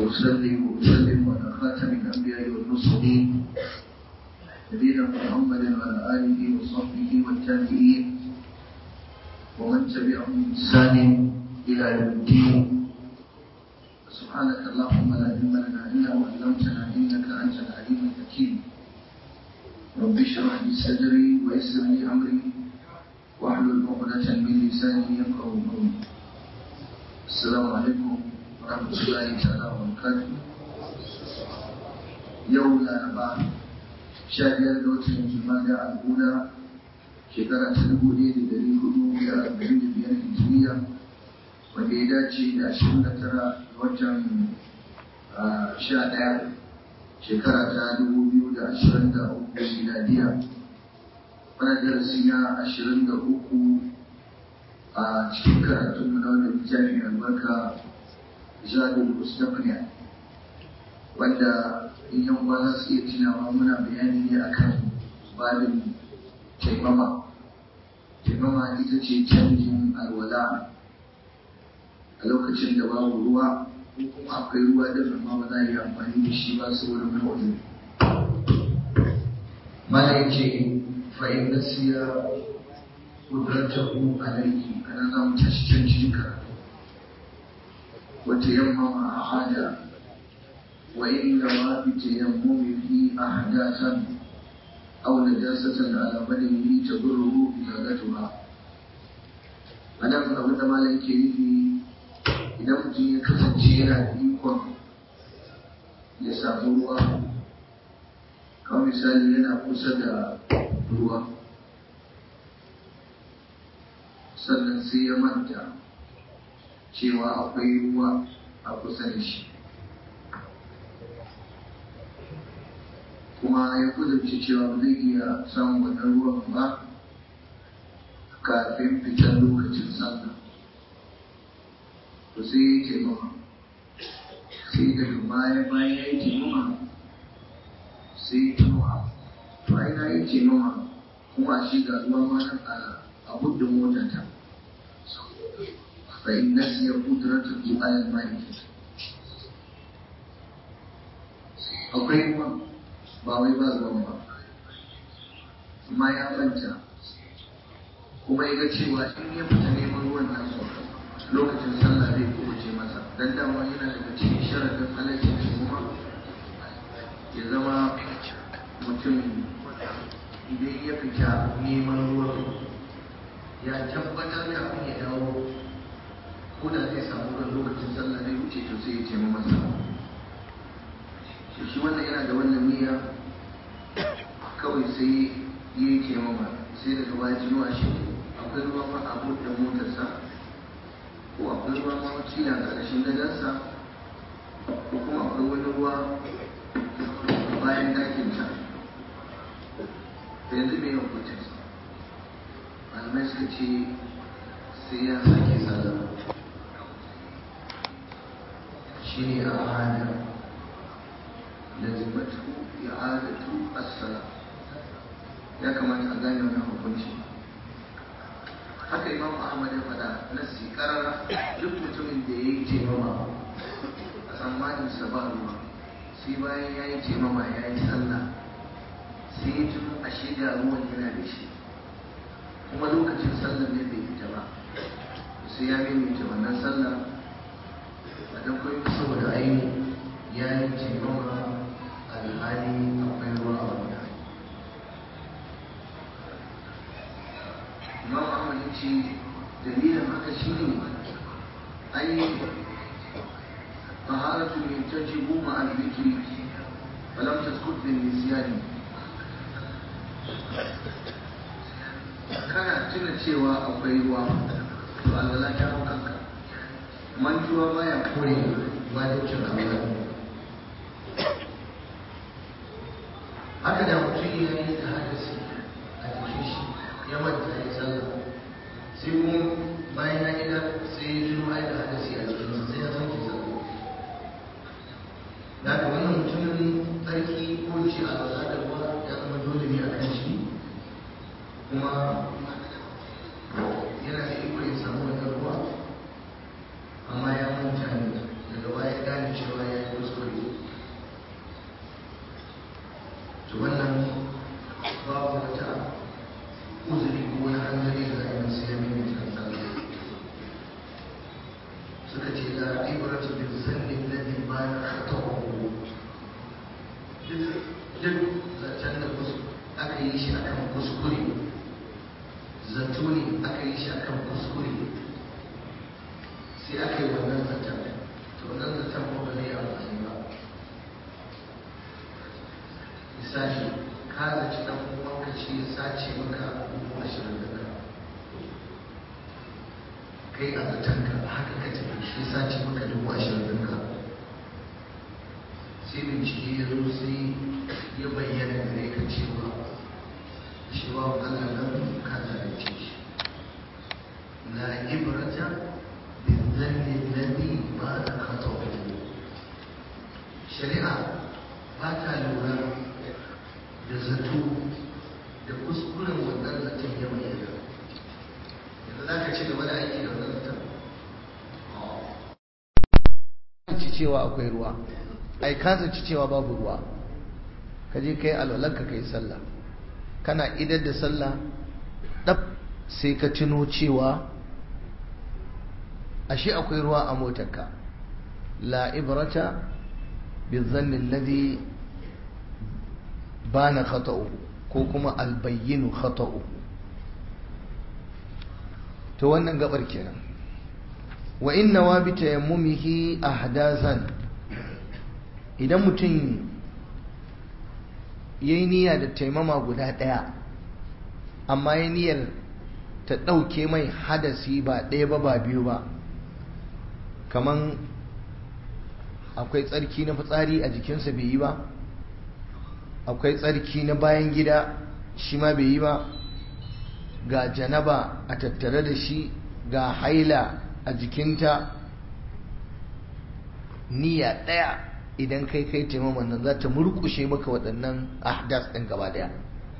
وأصلي وأسلم على خاتم الأنبياء والمرسلين نبينا محمد وعلى آله وصحبه والتابعين ومن تبعهم بإحسان إلى يوم الدين سبحانك اللهم لا علم لنا إلا ما علمتنا إنك أنت العليم الحكيم رب اشرح لي صدري ويسر لي أمري واحلل عقدة من لساني يفقهوا قولي السلام عليكم ورحمة الله تعالى وبركاته يوم الأربعاء شهر دوت الجمادى الأولى shekara ta dubu ɗaya da ɗari hudu da arba'in da biyar hijiriya wanda ya dace da ashirin da tara watan sha ɗaya shekara ta dubu biyu da ashirin da uku miladiya wani darasi na ashirin da uku a cikin karatun mu na wannan littafi mai albarka jadul mustaqniya wanda in yan uwa za su iya tunawa muna bayani ne akan babin taimama taimama ita ce canjin alwala a lokacin da babu ruwa ko kuma akwai ruwa din amma ba za a yi amfani da shi ba saboda wani mana ya ce fa'in nasiya kudratahu alayhi ana za mu tashi can cikin karatu wata yamma a hada wa inda ma bi tayammumihi ahdathan أو نجاسة على بدنه تضره إزالتها أنا abin da malam ke nufi idan mutum ya kasance yana da ikon ya samu ruwa kawai misali yana kusa da ruwa sannan sai ya manta cewa akwai ruwa a kusa da shi kuma ya kudurci cewa ba zai iya samun wannan ruwan ba kafin fitar lokacin sallah to sai ya yi taimama sai daga baya bayan ya yi taimama sai ya tunuwa to ai na yi taimama kuma shi ga ruwa ma nan a buddin motata fa in nasiya kudratul alal malik akwai ruwa ba wai ba zuwan ba amma ya manta kuma ya ga cewa in ya fita neman ruwan nan lokacin sallah zai kubuce masa dan dama yana daga cikin sharadin halaccin kuma ya zama mutum idan ya fita neman ruwan ya tabbatar kafin ya dawo ko da zai samu ruwan lokacin sallah zai wuce to sai ya ce masa shi wannan yana da wannan niyya kawai sai ya yi taimama sai daga baya tuno a shi akwai ruwa ma a buɗe motarsa ko akwai ruwa ma wakila a ƙarshen gadansa ko kuma akwai wani ruwa bayan dakinta da yanzu mai hukuncin malamai suka ce sai ya sake sallah shi ne a hanyar لزمته إعادة الصلاة ya kamata a gane wannan hukunci haka imam ahmad ya faɗa nassi karara duk mutumin da ya yi taimama a tsammanin sa ba ruwa sai bayan ya yi taimama ya yi sallah sai ya tuno a shida ruwan yana da shi kuma lokacin sallah ne bai fita ba sai ya maimaita wannan sallah a dan koyi saboda aini ya yi taimama alhali akwai ruwa a wani imam ahmad ya ce dalilin haka shi ne ai طهارة ينتجب مع الذكر فلم تسكت بالنسيان kana tuna cewa akwai ruwa to Allah ta hau kanka mantuwa baya kore wajibcin Allah haka da mutum ya yi da hadasi a jikin shi ya manta ya sallah sai kuma bayan ya gida sai ya tuno ai da hadasi a jikinsa sai ya sauke sallah da haka wannan mutumin tsarki ko ce a lura da ruwa ya zama dole ne a kan shi kuma yana da iko ya samu wannan ruwa amma ya manta ne daga baya gane cewa ya yi to wannan babu wata uzuri ko wani hanzari da zai masu yami mai kansa suka ce la ibratu bil zanni alladhi ma khata'uhu duk zancen da aka yi shi akan kuskure zato ne aka yi shi akan kuskure sai aka yi wannan zaton to wannan zaton ko ba zai amfani ba misali ka zaci dan uwanka ce ya sace maka dubu ashirin da ka kai a zatonka haka ka tafi shi ya sace maka dubu ashirin da ka sai bincike ya zo sai ya bayyana gare ka cewa shi ba wa Allah nan ka zalunce shi la ibrata bin zanni alladhi ba da khata'u shari'a ba ta lura da zato da kuskuren wannan zaton ya bayyana yanzu za ka ci gaba da aiki da wannan zaton ci cewa akwai ruwa ai ka zaci cewa babu ruwa ka je kai alwalanka kai sallah kana idar da sallah ɗab sai ka tuno cewa ashe akwai ruwa a motarka la ibrata bizanni alladhi bana khata'uhu ko kuma albayyinu khata'uhu to wannan gabar kenan wa inna wa bi tayammumihi ahdathan idan mutum yayi niyya da taimama guda daya amma yayi niyyar ta dauke mai hadasi ba ɗaya ba ba biyu ba kaman akwai tsarki na fitsari a jikinsa bai yi ba akwai tsarki na bayan gida shi ma bai yi ba ga janaba a tattare da shi ga haila a jikinta niyya ɗaya idan kai kai taimakon nan za ta murkushe maka waɗannan ahdas ɗin gaba ɗaya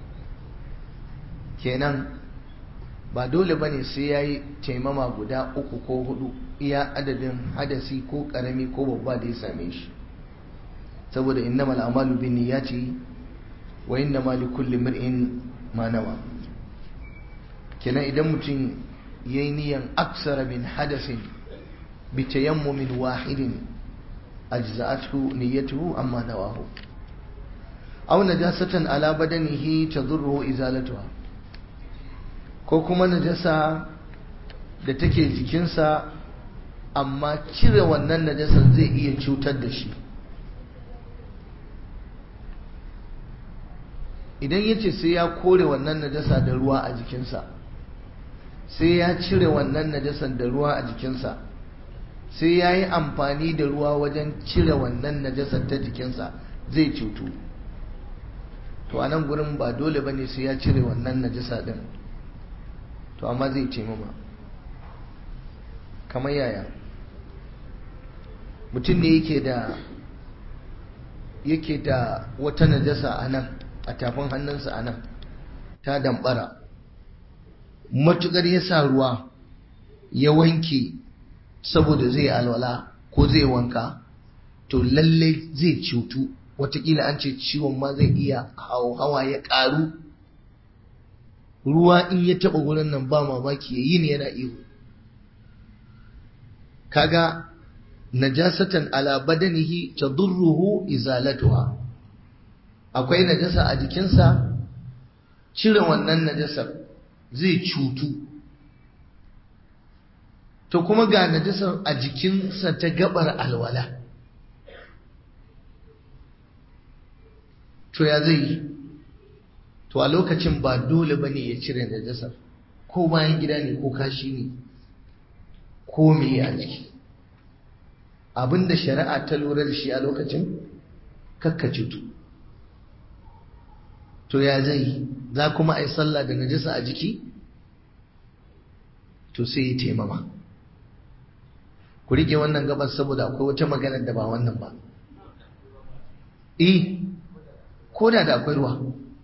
kenan ba dole ba ne sai ya yi taimama guda uku ko hudu iya adadin hadasi ko ƙarami ko babba da ya same shi saboda innamal amalu bin niyyati wa innama likulli mar'in ma nawa kenan idan mutum yayi niyan aksara min hadasin bi tayammumin wahidin ajza'athu niyyatuhu amma nawahu aw najasatan ala badanihi tadurruhu izalatuha ko kuma najasa da take jikinsa amma cire wannan najasan zai iya cutar da shi idan ya ce sai ya kore wannan najasa da ruwa a jikinsa sai ya cire wannan najasan da ruwa a jikinsa sai ya yi amfani da ruwa wajen cire wannan najasar ta jikinsa zai cutu to a nan gurin ba dole ba ne sai ya cire wannan najasa din to amma zai ce mama kamar yaya mutum ne yake da yake da wata najasa a nan a tafin hannunsa a nan ta dambara matukar ya sa ruwa ya wanke saboda zai alwala ko zai wanka to lalle zai cutu watakila an ce ciwon ma zai iya hawa ya ƙaru ruwa in ya taɓa wurin nan ba mamaki ya yi ne yana ihu kaga najasatan ala badanihi tadurruhu izalatuha akwai najasa a jikinsa cire wannan najasar zai cutu to kuma ga najasar a jikinsa ta gabar alwala to ya zai yi to a lokacin ba dole ba ne ya cire najasar ko bayan gida ne ko kashi ne ko meye a jiki abinda shari'a ta lura da shi a lokacin kakka cutu to ya zai za kuma a yi sallah da najasa a jiki to sai ya taimama ku rike wannan gabas saboda akwai wata magana da ba wannan ba eh ko da da akwai ruwa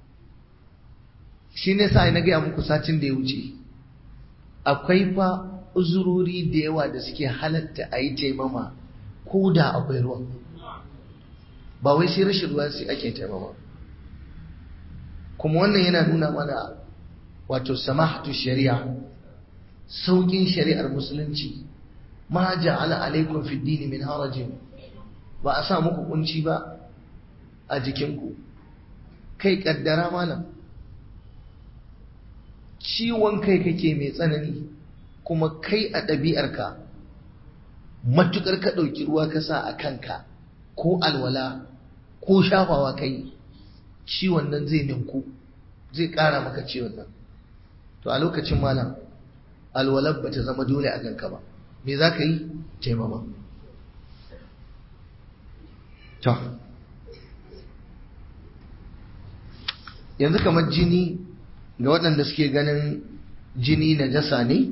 shi ne sa na gaya muku satin da ya wuce akwai fa uzurori da yawa da suke halatta a yi taimama ko da akwai ruwa ba wai sai rashin ruwa sai ake taimama kuma wannan yana nuna mana wato samahatu shari'a saukin shari'ar musulunci ma ja'ala alaikum fi dini min harajin ba a sa muku kunci ba a jikinku kai kaddara malam ciwon kai kake mai tsanani kuma kai a ɗabi'arka matukar ka ɗauki ruwa ka sa a kanka ko alwala ko shafawa kai ciwon nan zai ninku zai ƙara maka ciwon nan to a lokacin malam alwalar ba ta zama dole a kanka ba me za ka yi taimama to yanzu kamar jini ga waɗanda suke ganin jini na jasa ne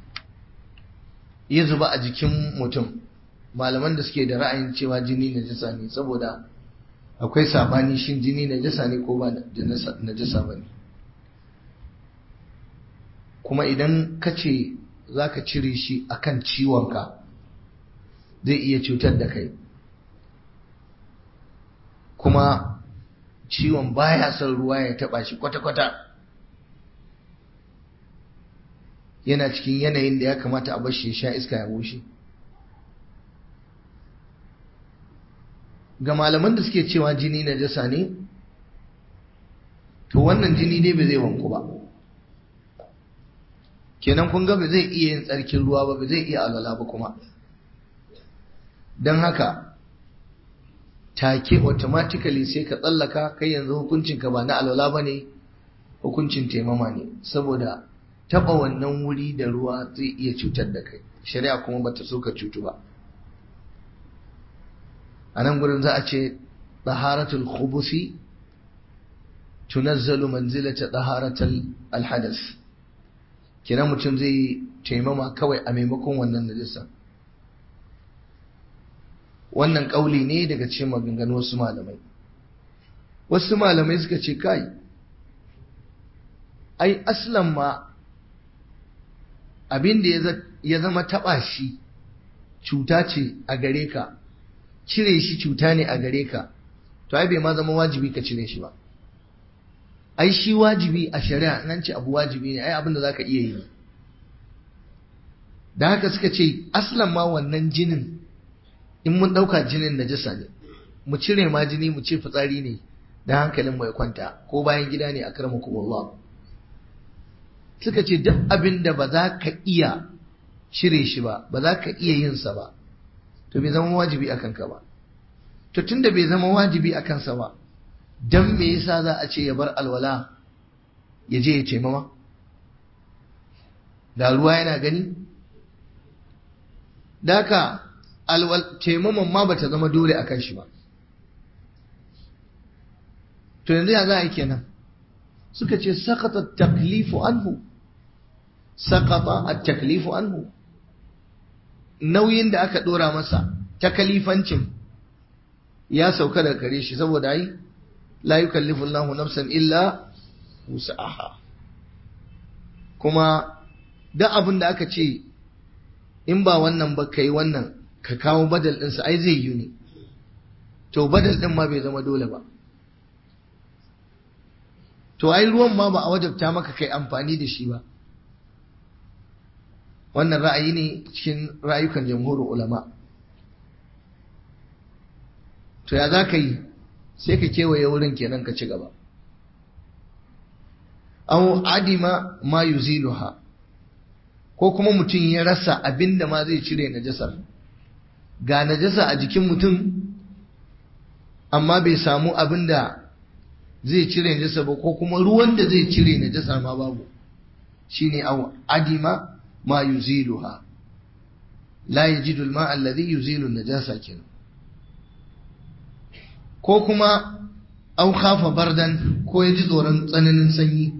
ya zuba a jikin mutum malaman da suke da ra'ayin cewa jini na jasa ne saboda akwai sabani shin jini na jasa ne ko ba na jasa ba ne kuma idan ka ce za ka cire shi akan ciwonka zai iya cutar da kai kuma ciwon baya son ruwa ya taba shi kwata-kwata yana cikin yanayin da ya kamata a bashi ya sha iska ya bushe ga malaman da suke cewa jini na jasa ne to wannan jini dai ba zai wanku ba kenan kun ga ba zai iya yin tsarkin ruwa ba ba zai iya alwala ba kuma don haka take automatically sai ka tsallaka kai yanzu hukuncinka ba na alwala ba ne hukuncin taimama ne saboda taba wannan wuri da ruwa zai iya cutar da kai shari'a kuma bata so ka cutu ba a nan gurin za a ce taharatul khubusi tunazzalu manzilata taharatul alhadas kina mutum zai taimama kawai a maimakon wannan najisa wannan kauli ne daga cikin maganganu wasu malamai wasu malamai suka ce kai ai aslan ma abin da ya zama taɓa shi cuta ce a gare ka cire shi cuta ne a gare ka to ai bai ma zama wajibi ka cire shi ba ai shi wajibi a shari'a nan ce abu wajibi ne ai abin da zaka iya yi da haka suka ce aslan ma wannan jinin in mun ɗauka jinin najasa ne mu cire ma jini mu ce fitsari ne da hankalin mu ya kwanta ko bayan gida ne a karamakumullah suka ce duk abin da ba za ka iya cire shi ba ba za ka iya yin sa ba to bai zama wajibi a kanka ba to tunda bai zama wajibi a kansa ba dan me yasa za a ce ya bar alwala ya je ya ce mama da ruwa yana gani daka alwal taimaman ma bata zama dole a kan shi ba to yanzu ya za a yi kenan suka ce sakata taklifu anhu sakata at-taklifu anhu nauyin da aka dora masa takalifancin ya sauka daga gare shi saboda ai la yukallifu Allahu nafsan illa wus'aha kuma duk abin da aka ce in ba wannan ba kai wannan ka kawo badal ɗinsa ai zai yi ne to badal ɗin ma bai zama dole ba to ai ruwan ma ba a wajabta maka kai amfani da shi ba wannan ra'ayi ne cikin rayukan jamhurin ulama to ya za ka yi sai ka kewaye wurin kenan ka ci gaba aw adima ma yuziluha ko kuma mutum ya rasa abinda ma zai cire najasar ga najasa a jikin mutum amma bai samu abinda zai cire najasa ba ko kuma ruwan da zai cire najasa ma babu shine aw adima ma yuziluha la yajidu al-ma'a alladhi yuzilu an-najasa kenan ko kuma au khafa bardan ko ya ji tsoron tsananin sanyi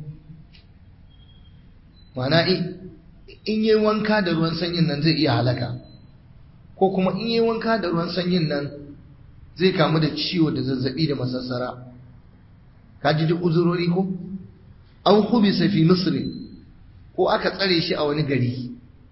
mana in yi wanka da ruwan sanyin nan zai iya halaka ko kuma in yi wanka da ruwan sanyin nan zai kamu da ciwo da zazzabi da masassara ka ji duk uzurori ko au khubisa fi misri ko aka tsare shi a wani gari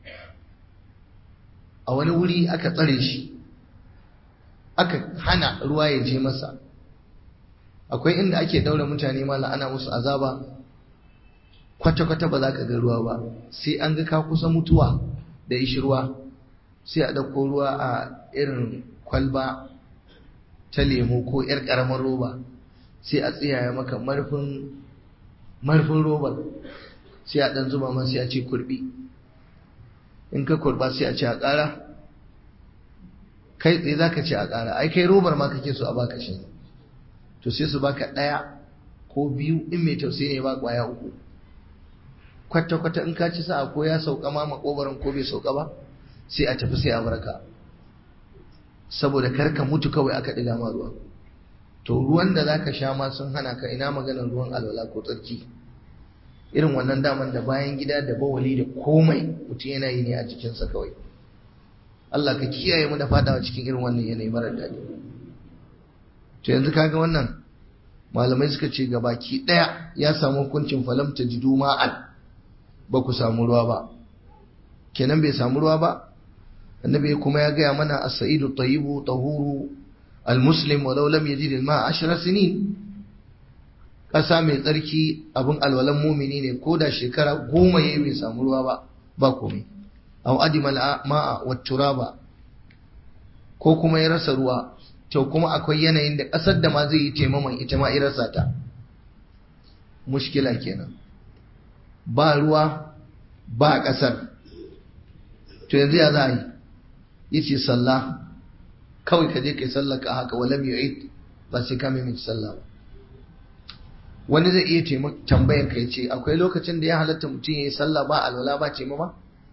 a wani wuri aka tsare shi aka hana ruwa ya je masa akwai inda ake daura mutane mala ana musu azaba kwata-kwata ba za ka ga ruwa ba sai an ga ka kusa mutuwa da ishi ruwa sai a ɗauko ruwa a irin kwalba ta lemo ko 'yar ƙaramar roba sai a tsiyaya maka marfin marfin robar sai a ɗan zuba ma sai a ce kurbi in ka kurba sai a ce a ƙara kai tsaye za ka ce a ƙara ai kai robar ma kake so a baka shi to sai su baka ɗaya ko biyu in mai tausayi ne ba ƙwaya uku kwata-kwata in ka ci sa'a ko ya sauka ma makobarin ko bai sauka ba sai a tafi sai a barka saboda kar ka mutu kawai aka ɗiga ma ruwa to ruwan da zaka sha ma sun hana ka ina maganar ruwan alwala ko tsarki irin wannan daman da bayan gida da bawali da komai mutum yana yi ne a jikinsa kawai Allah ka kiyaye mu da fadawa cikin irin wannan yanayi marar daɗi to yanzu kaga wannan malamai suka ce ga baki ɗaya ya samu hukuncin falam ta jidu ma'an ba ku samu ruwa ba kenan bai samu ruwa ba annabi kuma ya gaya mana as-sa'idu tayyibu tahuru al-muslim walau lam yajid al-ma'a 10 sinin ƙasa mai tsarki abin alwalan mumini ne ko da shekara goma yayi bai samu ruwa ba ba komai aw adima al-ma'a wat turaba ko kuma ya rasa ruwa to kuma akwai yanayin da ƙasar da ma zai yi taimaman ita ma irasa ta mushkila kenan ba ruwa ba ƙasar to yanzu ya za a yi yace sallah kawai ka je kai sallah ka haka walam yu'id ba sai ka mai sallah ba wani zai iya tambayar ka yace akwai lokacin da ya halatta mutum ya yi sallah ba alwala ba ce ma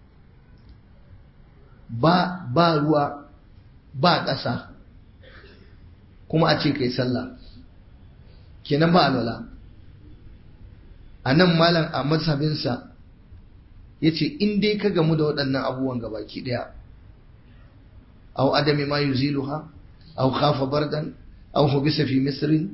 ba ba ruwa ba ƙasa kuma a ce kai sallah kenan ba alwala a nan malam a mazhabinsa ya ce in dai ka gamu da waɗannan abubuwan gabaki ɗaya au adami ma yuziluha au khafa bardan au hubisa fi misrin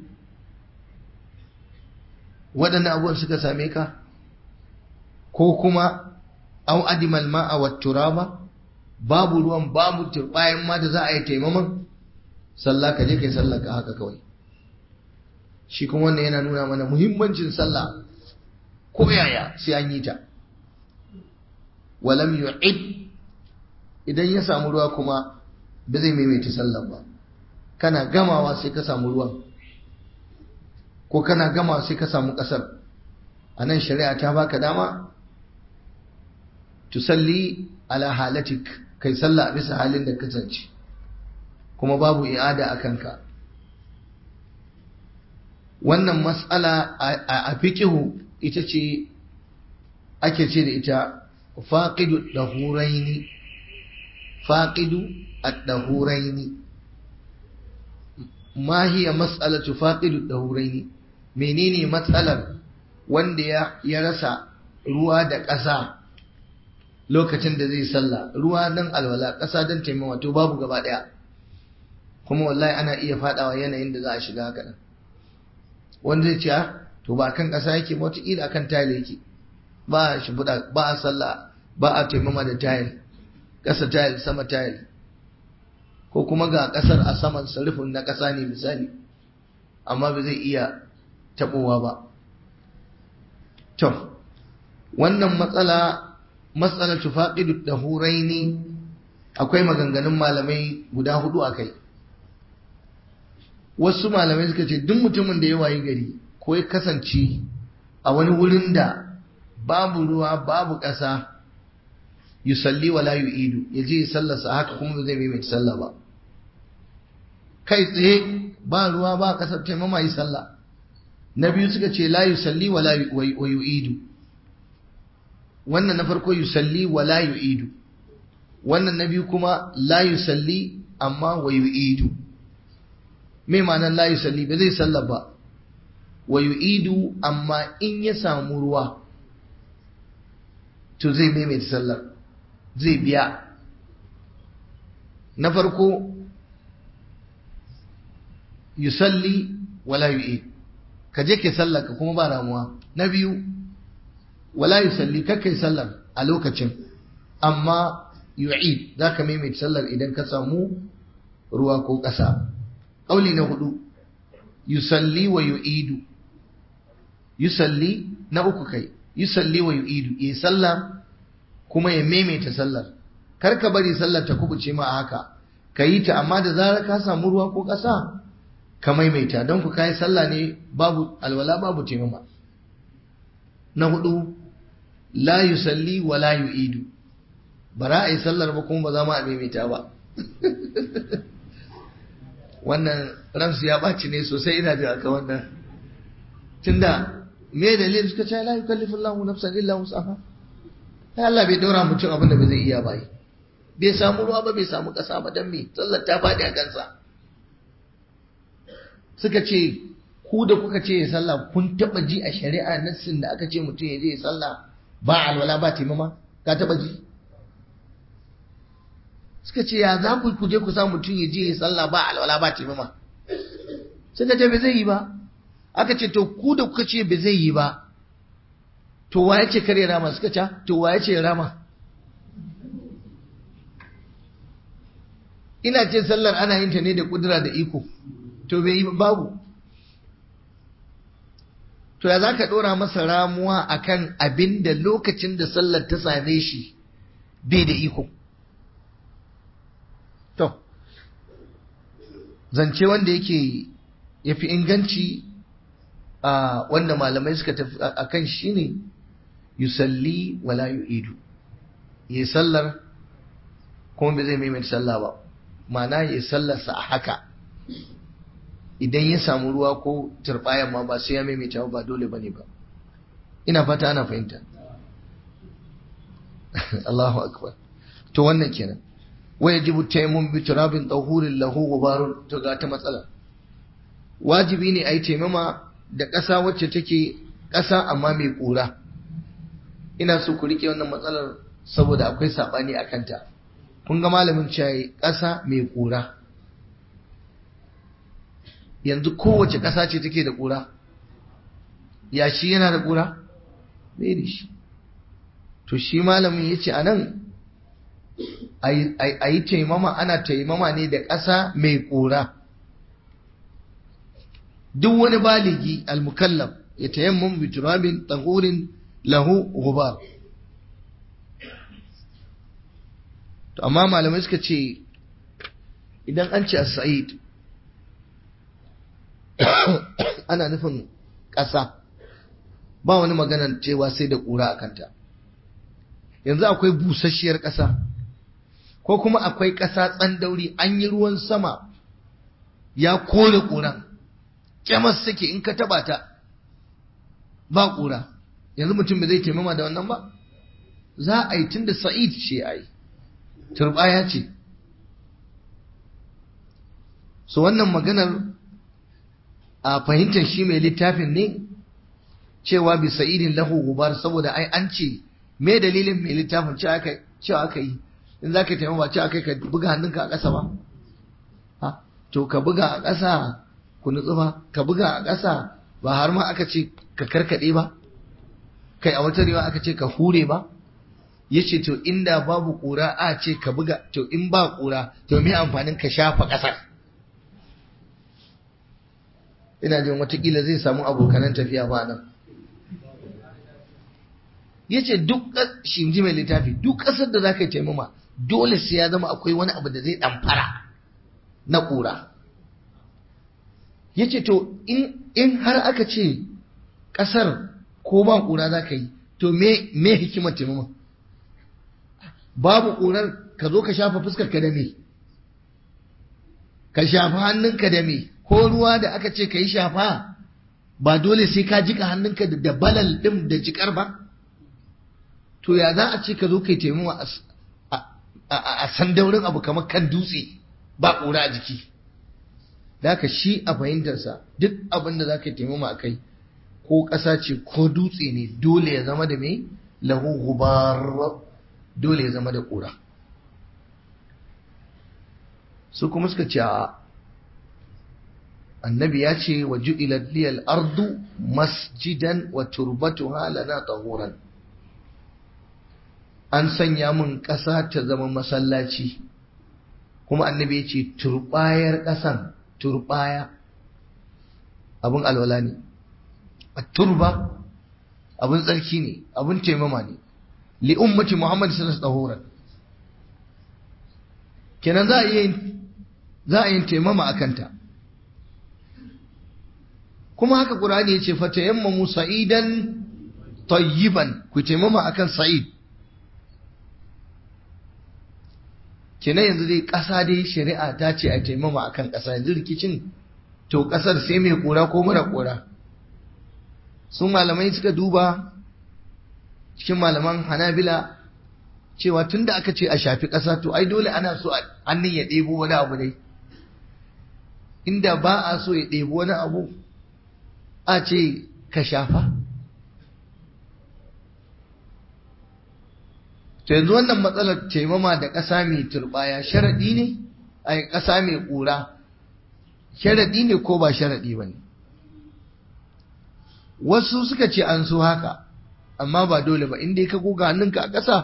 waɗannan abubuwan suka same ka ko kuma au adimal ma'a wa turaba babu ruwan babu turbayan ma da za a yi taimaman sallah ka je kai sallah ka haka kawai shi kuma wannan yana nuna mana muhimmancin sallah ko yaya sai an yi ta walam yu'id idan ya samu ruwa kuma ba zai maimaita sallah ba kana gamawa sai ka samu ruwan ko kana gamawa sai ka samu kasar a nan shari'a ta baka dama tusalli ala halatik kai sallah a bisa halin da kasance kuma babu i'ada a kanka wannan mas'ala a fiqihu ita ce ake ce da ita faqidu dahuraini faqidu ad-dahuraini ma hiya mas'alatu faqidu dahuraini menene matsalar wanda ya ya rasa ruwa da ƙasa lokacin da zai sallah ruwa dan alwala ƙasa dan taimawa to babu gaba ɗaya kuma wallahi ana iya fadawa yanayin da za a shiga haka wanda zai ce to ba kan ƙasa yake ba wataƙila akan tayil yake ba a shimfiɗa ba a sallah ba a taimama da tayil ƙasa tayil sama tayil ko kuma ga ƙasar a saman sarrafin na ƙasa ne misali amma ba zai iya taɓowa ba to wannan matsala matsala tufaqidu dahuraini akwai maganganun malamai guda hudu akai wasu malamai suka ce duk mutumin da ya wayi gari ko ya kasance a wani wurin da babu ruwa babu ƙasa yusalli wala yu'idu ya je sallarsa haka kuma ba zai mai sallah ba kai tsaye ba ruwa ba ƙasar taimama yi sallah na biyu suka ce la yusalli wala yu'idu wannan na farko yusalli wala yu'idu wannan na biyu kuma la yusalli amma wa yu'idu me ma'anar la yusalli ba zai sallah ba wa yu'idu amma in ya samu ruwa to zai maimaita sallar zai biya na farko yusalli wala yu'id ka je ke sallar ka kuma ba ramuwa na biyu wala yusalli ka kai sallar a lokacin amma yu'id za ka maimaita sallar idan ka samu ruwa ko ƙasa ƙauli na hudu yusalli wa yu'idu yusalli na uku kai yusalli wa yu'idu ya sallah kuma ya maimaita sallar kar ka bari sallar ta kubuce ma haka ka yi ta amma da zarar ka samu ruwa ko ƙasa ka maimaita don ku kai sallah ne babu alwala babu taimama na hudu la yusalli wa la yu'idu ba za a yi sallar ba kuma ba za mu a maimaita ba wannan ransu ya ɓaci ne sosai ina da aka wannan tunda me dalilin suka ce la yukallifu Allahu nafsan illa wus'aha ai Allah bai daura mutum abin da bai zai iya ba bai samu ruwa ba bai samu ƙasa ba dan me sallar ta faɗi a kansa suka ce ku da kuka ce ya sallah kun taba ji a shari'a nassin da aka ce mutum ya je ya sallah ba alwala ba taimama ka taba ji suka ce ya za ku je ku sa mutum ya je ya sallah ba alwala ba taimama suka ce bai zai yi ba aka ce to ku da kuka ce bai zai yi ba to waye ce kare rama suka ce to waye ce rama ina ce sallar ana yin ta ne da kudura da iko to bai yi babu to ya za ka ɗora masa ramuwa akan abin da lokacin da sallar ta same shi bai da iko to zance wanda yake ya fi inganci a wanda malamai suka tafi a kan shi ne yusalli wala yu'idu yi sallar kuma bai zai maimaita sallah ba ma'ana yi sallarsa a haka idan ya samu ruwa ko turbayan ma ba sai ya maimaita ba dole ba ne ba ina fata ana fahimta Allahu akbar to wannan kenan wa yajibu tayammum bi turabin tahurin lahu gubarun to ga ta matsala wajibi ne a yi taimama da ƙasa wacce take ƙasa amma mai ƙura ina so ku rike wannan matsalar saboda akwai saɓani a kanta kun ga malamin cewa ƙasa mai ƙura yanzu kowace ƙasa ce take da ƙura yashi yana da ƙura bai da shi to shi malamin ya ce a nan a yi taimama ana taimama ne da ƙasa mai ƙura duk wani baligi almukallaf ya tayammum bi turabin tahurin lahu gubar to amma malamai suka ce idan an ce as-sa'id ana nufin ƙasa ba wani maganar cewa sai da ƙura a kanta yanzu akwai busasshiyar ƙasa ko kuma akwai ƙasa tsandauri an yi ruwan sama ya kore ƙuran kyamas suke in ka taba ta ba ƙura yanzu mutum bai zai taimama da wannan ba za a yi tun da sa'id ce a yi turbaya ce so wannan maganar a fahimtar shi mai littafin ne cewa bi sa'idin lahu gubar saboda ai an ce me dalilin mai littafin cewa aka yi in za ka taimama cewa kai ka buga hannunka a ƙasa ba ha to ka buga a ƙasa ku nutsu ba ka buga a ƙasa ba har ma aka ce ka karkaɗe ba kai a wata rewa aka ce ka hure ba ya ce to inda babu ƙura a ce ka buga to in ba ƙura to me amfanin ka shafa ƙasar ina jin watakila zai samu abokanan tafiya ba nan ya ce duk shi ji mai littafi duk ƙasar da za ka yi taimama dole sai ya zama akwai wani abu da zai ɗamfara na ƙura ya ce to in har aka ce ƙasar ko ba ƙura za ka yi to me hikimar taimama babu ƙurar ka zo ka shafa fuskar ka da me ka shafa hannunka da me ko ruwa da aka ce ka yi shafa ba dole sai ka jika hannunka da balal ɗin da jikar ba to ya za a ce ka zo ka yi taimama a sandaurin abu kamar kan dutse ba ƙura a jiki da haka shi a fahimtarsa duk abin da za ka taimama a kai ko ƙasa ce ko dutse ne dole ya zama da mai lahu gubar dole ya zama da ƙura su kuma suka ce a annabi ya ce wa ju'ilat liyal ardu masjidan wa turbatuha lana tahuran an sanya mun ƙasa ta zama masallaci kuma annabi ya ce turbayar ƙasan turbaya abin alwala ne turba abin tsarki ne abin taimama ne li ummati muhammad sallallahu alaihi wasallam kenan za a yi za a yi taimama a kanta kuma haka qur'ani yace fatayammamu sa'idan tayyiban ku taimama akan sa'id kenan yanzu dai ƙasa dai shari'a ta ce a taimama akan ƙasa yanzu rikicin to ƙasar sai mai kura ko mara kura sun malamai suka duba cikin malaman hanabila cewa tun da aka ce a shafi ƙasa to ai dole ana so hannun ya ɗebo wani abu dai inda ba a so ya ɗebo wani abu a ce ka shafa to yanzu wannan matsalar taimama da ƙasa mai turɓaya sharaɗi ne a ƙasa mai ƙura sharaɗi ne ko ba sharaɗi ba ne wasu suka ce an so haka amma ba dole ba inda ka goga hannunka a ƙasa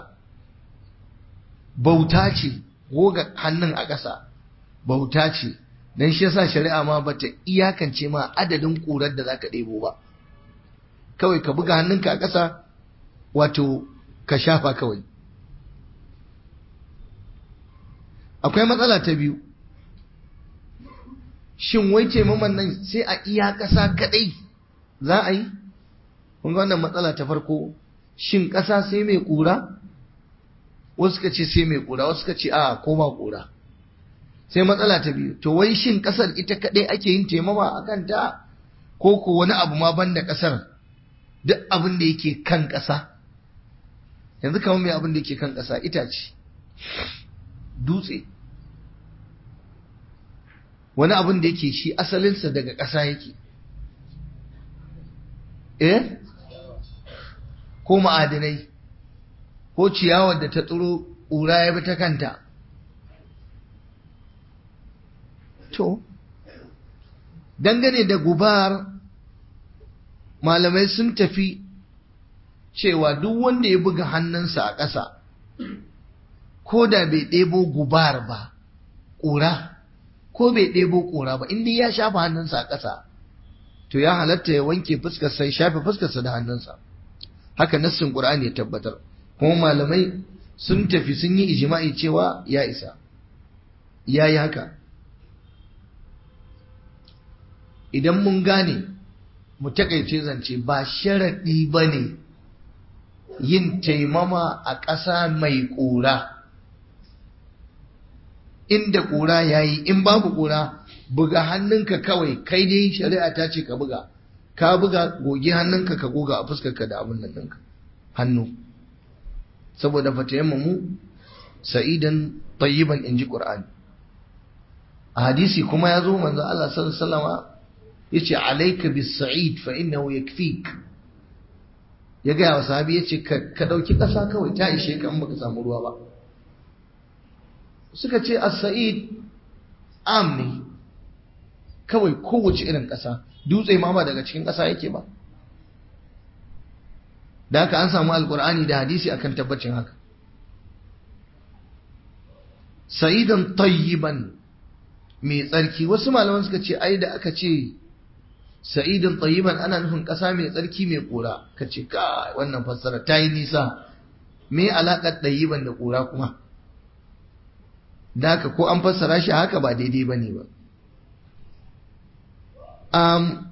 bauta ce goga hannun a ƙasa bauta ce don shi yasa shari'a ma bata iyakance ma adadin ƙurar da zaka ɗebo ba kawai ka buga hannunka a ƙasa wato ka shafa kawai akwai matsala ta biyu shin wai taimaman nan sai a iya ƙasa kaɗai za a yi kun ga wannan matsala ta farko shin ƙasa sai mai ƙura wasu ka ce sai mai ƙura wasu ka ce a koma ƙura sai matsala ta biyu to wai shin ƙasar ita kaɗai ake yin taimama a kanta ko ko wani abu ma banda ƙasar duk abin da yake kan ƙasa yanzu kamar mai abin da yake kan ƙasa itace dutse wani abin da yake shi asalinsa daga ƙasa yake eh ko ma'adinai ko ciyawar da ta tsiro ƙura ya bi ta kanta to dangane da gubar malamai sun tafi cewa duk wanda ya buga hannunsa a ƙasa ko da bai ɗebo gubar ba ƙura ko bai ɗebo ƙura ba inda ya shafa hannunsa a ƙasa to ya halatta ya wanke fuskarsa ya shafe fuskarsa da hannunsa haka nassin ƙur'ani ya tabbatar kuma malamai sun tafi sun yi ijima'i cewa ya isa ya yi haka idan mun gane mu takaice zance ba sharaɗi ba ne yin taimama a ƙasa mai ƙura inda ƙura ya yi in babu ƙura buga hannunka kawai kai dai shari'a ta ce ka buga ka buga goge hannunka ka goga a fuskarka da abin nan ɗinka hannu saboda fatayamma mu sa'idan tayyiban in ji ƙur'ani a hadisi kuma ya zo manzo Allah sallallahu alaihi wasallama yace alayka bis sa'id fa innahu yakfik ya ga wa sahabi yace ka dauki ƙasa kawai ta ishe ka in baka samu ruwa ba suka ce as-sa'id am ne kawai kowace irin ƙasa dutse ma ba daga cikin ƙasa yake ba da haka an samu alkur'ani da hadisi akan tabbacin haka sa'idan tayyiban mai tsarki wasu malaman suka ce ai da aka ce sa'idan tayyiban ana nufin ƙasa mai tsarki mai ƙura ka ce ka wannan fassara ta yi nisa me alaƙar tayyiban da ƙura kuma da haka ko an fassara shi haka ba daidai ba ne ba um,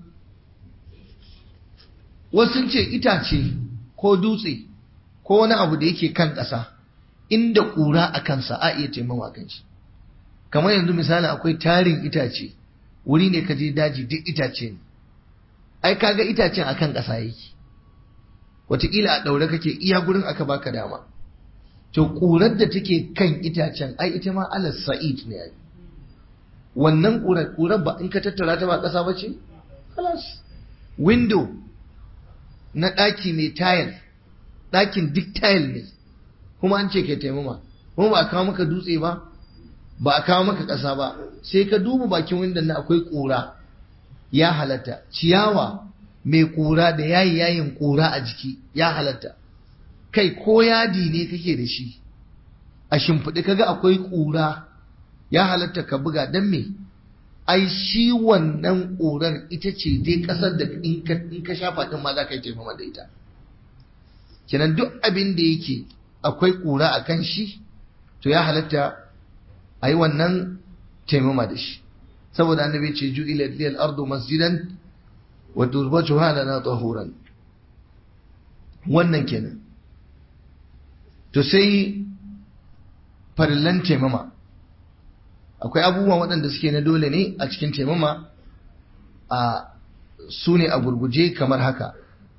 wasu ce itace ko dutse ko wani abu da yake kan ƙasa inda ƙura a kansa a iya taimama kan shi kamar yanzu misali akwai tarin itace wuri ne ka je daji duk itace ne ai kaga itacen akan ƙasa yake wataƙila a ɗaure kake iya gurin aka baka dama to ƙurar da take kan itacen ai ita ma alas sa'id ne ai wannan ƙurar ƙurar ba in ka tattara ta ba ƙasa ba ce halas window na ɗaki mai tayil ɗakin duk tayil ne kuma an ce ke taimama kuma ba a kawo maka dutse ba ba a kawo maka ƙasa ba sai ka duba bakin windon na akwai ƙura ya halatta ciyawa mai ƙura da yayi yayin ƙura a jiki ya halatta kai ko yadi ne kake da shi a shimfiɗi kaga akwai ƙura ya halatta ka buga don me ai shi wannan ƙurar ita ce dai ƙasar da in ka shafa ɗin ma za ka yi taimama da ita kenan duk abin da yake akwai ƙura a kan shi to ya halatta a yi wannan taimama da shi saboda annabi ce ju'ila liyal ardu masjidan wa turbatuha lana tahuran wannan kenan to sai farillan taimama akwai abubuwan waɗanda suke na dole ne a cikin taimama a su ne a gurguje kamar haka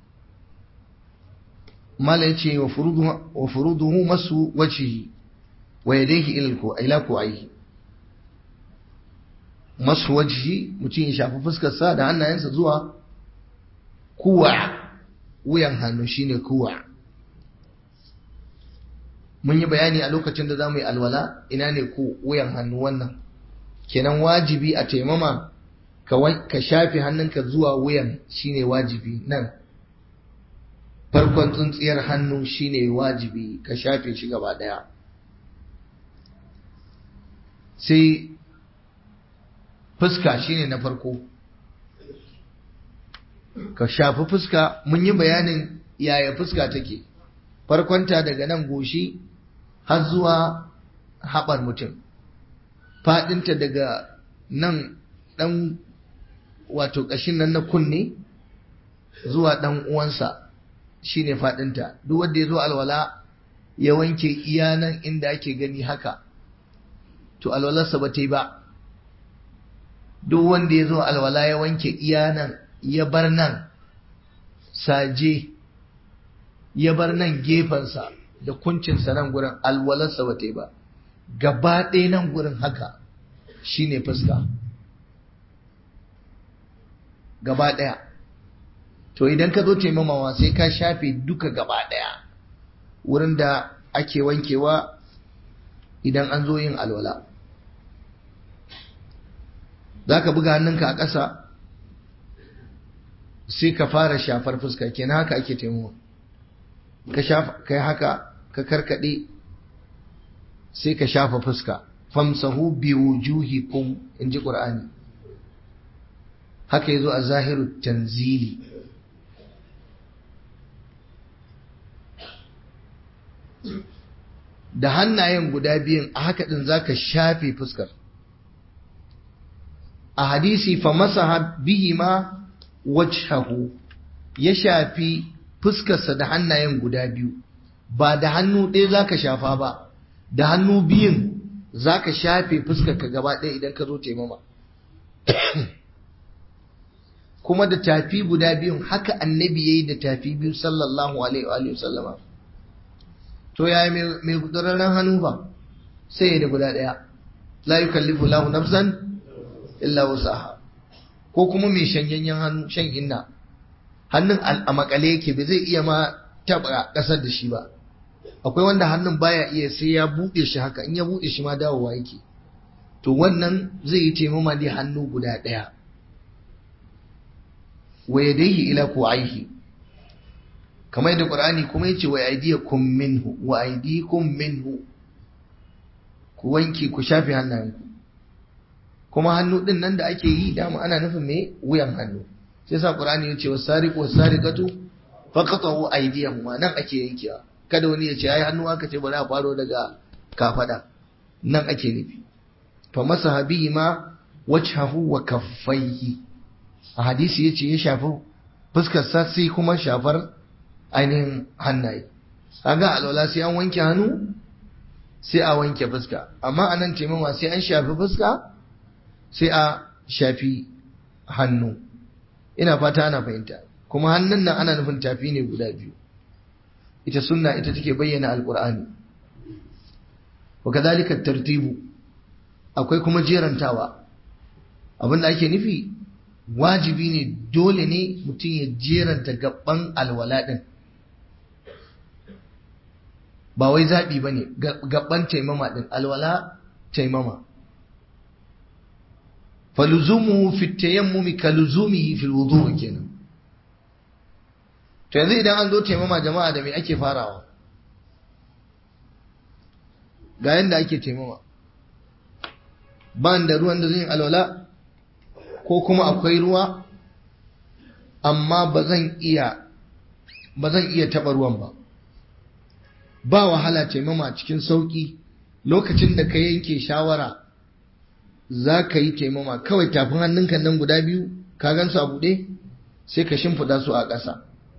mala ya ce wa furuduhu masu wacihi wa yadaihi ila ku'aihi masu wacihi mutum ya shafi fuskarsa da hannayensa zuwa kuwa wuyan hannu shine kuwa mun yi bayani a lokacin da za mu yi alwala ina ne ku wuyan hannu wannan kenan wajibi a taimama ka shafe hannunka zuwa wuyan shine wajibi nan farkon tsuntsiyar hannu shine wajibi ka shafe shi gaba daya sai fuska shine na farko ka shafi fuska mun yi bayanin yaya fuska take farkonta daga nan goshi har zuwa haɓar mutum faɗinta daga nan ɗan wato ƙashin nan na kunne zuwa ɗan uwansa shine faɗinta duk wanda ya zo alwala ya wanke iya nan inda ake gani haka to alwalarsa ba ta yi ba duk wanda ya zo alwala ya wanke iya nan ya bar nan saje ya bar nan gefensa da kuncinsa nan gurin alwalarsa ba ta yi ba gaba ɗaya nan gurin haka shine fuska gaba ɗaya to idan ka zo taimamawa sai ka shafe duka gaba ɗaya wurin da ake wankewa idan an zo yin alwala za ka buga hannunka a ƙasa sai ka fara shafar fuska kenan haka ake taimama ka shafa kai haka ka karkade sai ka shafa fuska famsahu bi wujuhikum inji qur'ani haka yazo a zahiru tanzili da hannayen guda biyun a haka din zaka shafe fuskar a hadisi fa masaha bihima wajhahu ya shafi fuskarsa da hannayen guda biyu ba da hannu ɗaya za ka shafa ba da hannu biyun za ka shafe fuskarka gaba ɗaya idan ka zo taimama kuma da tafi guda biyun haka annabi ya yi da tafi biyu sallallahu alaihi wa sallama to yaya mai gudurarren hannu ba sai ya da guda ɗaya la yukallifu lahu nafsan illa wusaha ko kuma mai shanyanyen hannu shan inna hannun a makale yake bai zai iya ma taba kasar da shi ba akwai wanda hannun baya iya sai ya buɗe shi haka in ya buɗe shi ma dawowa yake to wannan zai yi taimama ne hannu guda ɗaya wa yadayhi ila ku'aihi kamar yadda qur'ani kuma yace wa aydiyakum minhu wa aydikum minhu ku wanke ku shafe hannayenku kuma hannu din nan da ake yi dama ana nufin me wuyan hannu sai sa qur'ani yace wasariqu wasariqatu faqatu aydiyahuma nan ake yankewa kada wani ya ce ai hannu aka ce bari a faro daga kafada nan ake nufi fa masaha bihi ma wajhahu wa kaffaihi a hadisi yace ya shafi fuskar sa sai kuma shafar ainihin hannaye kaga alwala sai an wanke hannu sai a wanke fuska amma anan taimama sai an shafi fuska sai a shafi hannu ina fata ana fahimta kuma hannun nan ana nufin tafi ne guda biyu ita sunna ita take bayyana alqur'ani wa kadhalika tartibu akwai kuma jerantawa abinda ake nufi wajibi ne dole ne mutum ya jeranta gaban alwala din ba wai zaɓi ba ne gaban taimama din alwala taimama faluzumuhu fi tayammumi kaluzumihi fil wudu' kenan to yanzu idan an zo taimama jama'a da me ake farawa ga yanda ake taimama ban da ruwan da zan yi alwala ko kuma akwai ruwa amma ba zan iya ba zan iya taɓa ruwan ba ba wahala taimama cikin sauƙi lokacin da ka yanke shawara za ka yi taimama kawai tafin hannunka nan guda biyu ka gan su a buɗe sai ka shimfiɗa su a ƙasa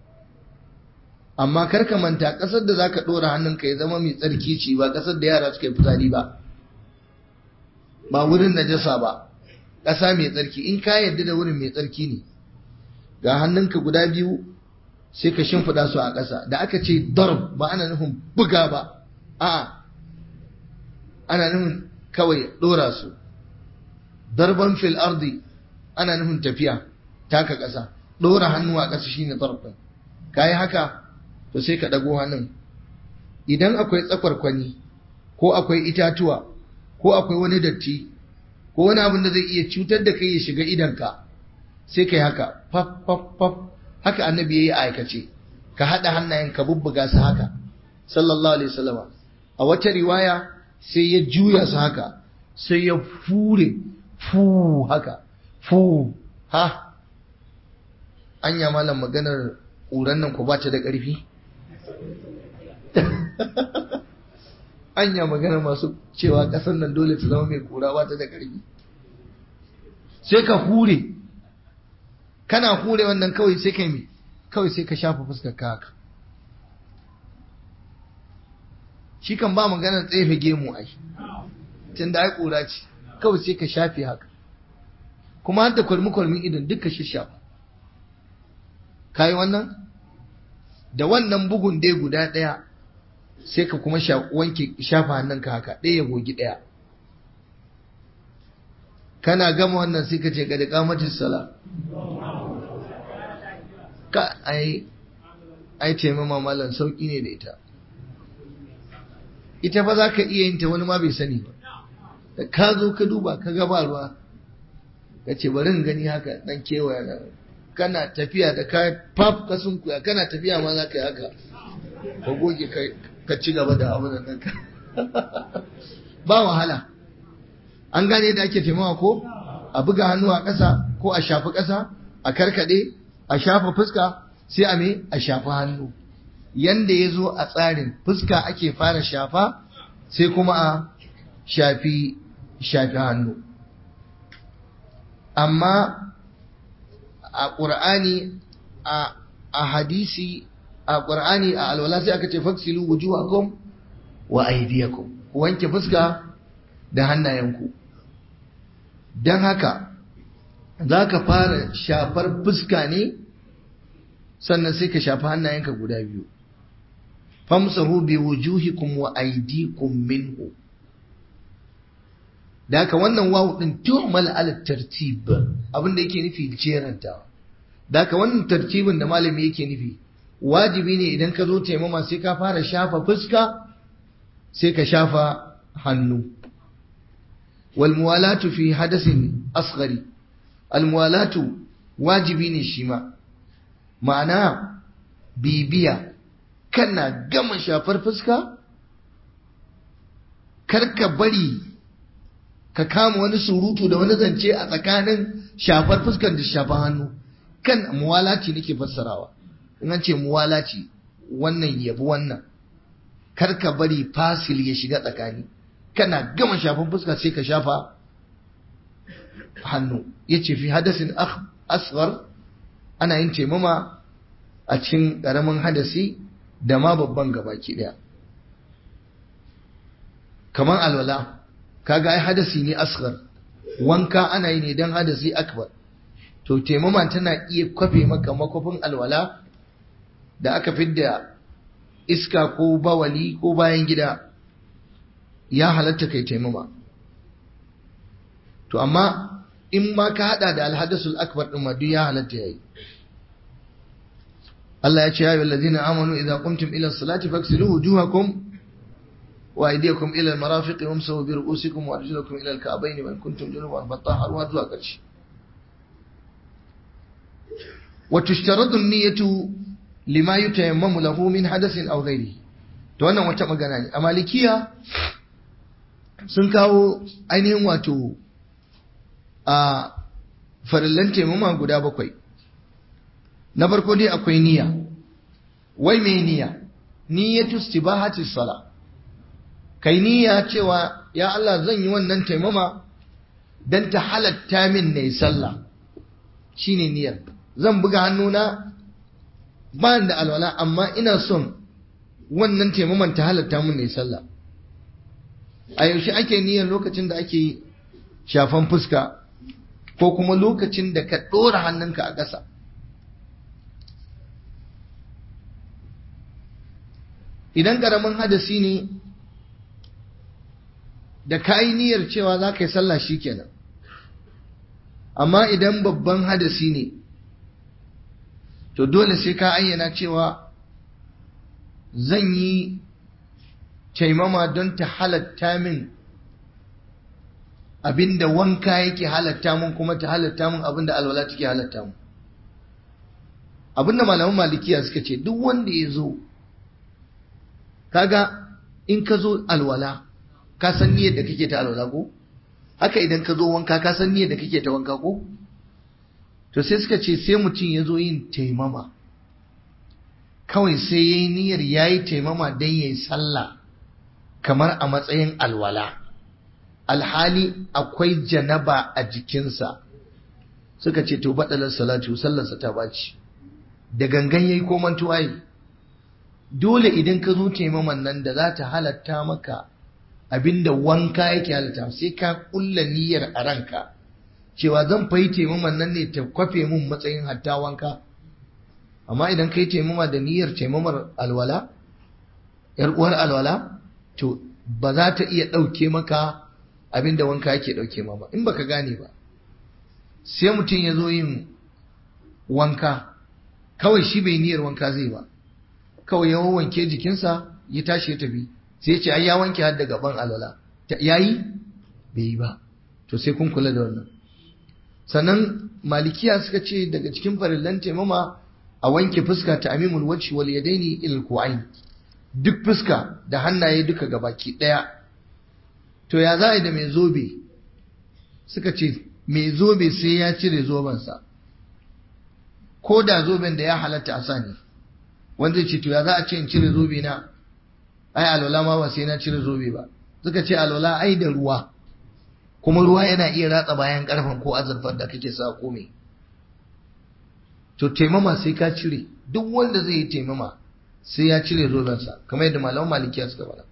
amma kar ka manta ƙasar da za ka ɗora hannunka ya zama mai tsarki ce ba ƙasar da yara suka yi fitsari ba ba wurin najasa ba ƙasa mai tsarki in ka yarda da wurin mai tsarki ne ga hannunka guda biyu sai ka shimfiɗa su a ƙasa da aka ce darb ba ana nufin buga ba a'a ana nufin kawai ɗora su darban fil ardi ana nufin tafiya taka ƙasa ɗora hannu a ƙasa shine darb ɗin ka yi haka to sai ka ɗago hannun idan akwai tsakwarkwani ko akwai itatuwa ko akwai wani datti ko wani abin da zai iya cutar da kai ya shiga idanka sai ka yi haka faf faf faf haka annabi ya yi aikace ka haɗa hannayen ka bubbuga su haka sallallahu alaihi wasallama a wata riwaya sai ya juya su haka sai ya fure fu haka fu ha anya malam maganar ƙuran nan ku ba ta da ƙarfi anya maganar masu cewa ƙasar nan dole ta zama mai ƙura ba ta da ƙarfi sai ka hure kana hure wannan kawai sai kai mi kawai sai ka shafa fuskar ka haka shi kan ba maganar tsefe gemu ai tun da ai ƙura ce kawai sai ka shafe haka kuma har da kwalmi-kwalmin idan duka shishafa ka yi wannan da wannan bugun dai guda ɗaya sai ka kuma wanke shafa hannunka haka ɗaya ya gogi ɗaya kana gama wannan sai ka ce ga da kamatin sala ka ai ai taimama malam sauki ne da ita ita fa za ka iya yin ta wani ma bai sani ba da ka zo ka duba ka gaba ruwa ka ce bari in gani haka dan kewaya na kana tafiya da ka pap ka sunkuya kana tafiya ma za ka yi haka ka goge ka ci gaba da abu da nan ba wahala an gane da ake taimawa ko a buga hannu a ƙasa ko a shafi ƙasa a karkaɗe a shafa fuska sai a me a shafi hannu yanda ya zo a tsarin fuska ake fara shafa sai kuma a shafi shafi hannu amma a ƙur'ani a hadisi a ƙur'ani a alwala sai aka ce faksilu wujuhakum wa aydiyakum ku wanke fuska da hannayenku don haka za ka fara shafar fuska ne sannan sai ka shafi hannayenka guda biyu famsahu bi wujuhikum wa aydikum minhu da haka wannan wawu din tu'mal ala tartib abin da yake nufi jeranta da haka wannan tartibin da malami yake nufi wajibi ne idan ka zo taimama sai ka fara shafa fuska sai ka shafa hannu wal muwalatu fi hadasin asghari al muwalatu wajibi ne shi ma ma'ana bibiya kana gama shafar fuska karka bari ka kama wani surutu da wani zance a tsakanin shafar fuskar da shafar hannu kan muwalaci nake fassarawa in an ce muwalaci wannan yabi wannan karka bari fasil ya shiga tsakani kana gama shafar fuska sai ka shafa hannu ya ce fi hadasin asghar ana yin taimama a cikin ƙaramin hadasi da ma babban gabaki ɗaya kamar alwala kaga ai hadasi ne asghar wanka ana yi ne dan hadasi akbar to taimama tana iya kwafe maka makwafin alwala da aka fidda iska ko bawali ko bayan gida ya halatta kai taimama to amma in ma ka hada da alhadasul akbar din ma duk ya halatta yayi Allah ya ce ya ayyuhal ladina amanu idza qumtum ila salati faghsilu wujuhakum wa aydiyakum ila al-marafiq wamsahu bi ru'usikum wa arjulakum ila al-ka'bayn wa in kuntum junuban fatahharu zuwa ƙarshe wa tushtaradu an-niyyatu lima yutayammamu lahu min hadathin aw ghayrihi to wannan wata magana ne a malikiya sun kawo ainihin wato a farillan taimama guda bakwai na farko dai akwai niyya wai mai niyya niyyatu istibahati sala kai niyya cewa ya Allah zan yi wannan taimama dan ta halatta min ne sallah shine niyyar zan buga hannuna ba da alwala amma ina son wannan taimaman ta halatta min ne sallah a yaushe ake niyyar lokacin da ake shafan fuska ko kuma lokacin da ka ɗora hannunka a ƙasa idan ƙaramin hadasi ne da ka yi niyyar cewa za ka yi sallah shi kenan amma idan babban hadasi ne to dole sai ka ayyana cewa zan yi taimama don ta halatta min abinda wanka yake halatta min kuma ta halatta min abinda alwala take halatta min abinda malaman malikiya suka ce duk wanda ya zo kaga in ka zo alwala ka san niyyar da kake ta alwala ko haka idan ka zo wanka ka san niyyar da kake ta wanka ko to sai suka ce sai mutum ya zo yin taimama kawai sai ya yi niyyar ya yi taimama don ya yi sallah kamar a matsayin alwala alhali akwai janaba a jikinsa suka ce to baɗalar salatu sallarsa ta baci da gangan yayi ko mantuwa yi dole idan ka zo taimaman nan da za ta halatta maka abinda wanka yake halatta sai ka kulla niyyar a ranka cewa zan fayi taimaman nan ne ta kwafe mun matsayin hatta wanka amma idan ka yi taimama da niyyar taimamar alwala yar uwar alwala to ba za ta iya ɗauke maka abinda wanka yake ɗauke ma ba in baka gane ba sai mutum ya zo yin wanka kawai shi bai niyyar wanka zai ba kawai ya wanke jikinsa ya tashi ya tafi sai ya ce ai ya wanke har da gaban alwala yayi bai yi ba to sai kun kula da wannan sannan malikiya suka ce daga cikin farillan taimama a wanke fuska ta amimul wajhi wal yadaini ila ku'ain duk fuska da hannaye duka gabaki daya to ya za a yi da mai zobe suka ce mai zobe sai ya cire zobensa ko da zoben da ya halatta a sani wanda ce to ya za a ce in cire zobe na ai alwala ma ba sai na cire zobe ba suka ce alwala ai da ruwa kuma ruwa yana iya ratsa bayan karfan ko azurfar da kake sa ko me to taimama sai ka cire duk wanda zai yi taimama sai ya cire zobensa kamar yadda malaman malikiya suka faɗa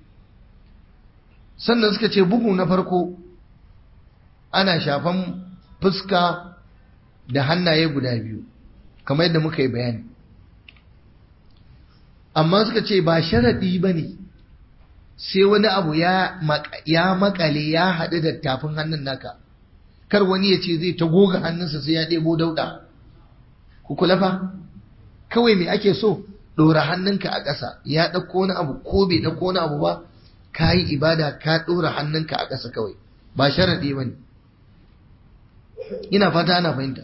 sannan suka ce bugu na farko ana shafan fuska da hannaye guda biyu kamar yadda muka yi bayani amma suka ce ba sharaɗi ba ne sai wani abu ya makale ya haɗu da tafin hannun naka kar wani ya ce zai ta goga hannunsa sai ya ɗebo dauɗa ku kula fa kawai me ake so ɗora hannunka a ƙasa ya ɗauko wani abu ko bai ɗauko wani abu ba ka yi ibada ka ɗora hannunka a ƙasa kawai ba sharaɗi ba ne ina fata ana fahimta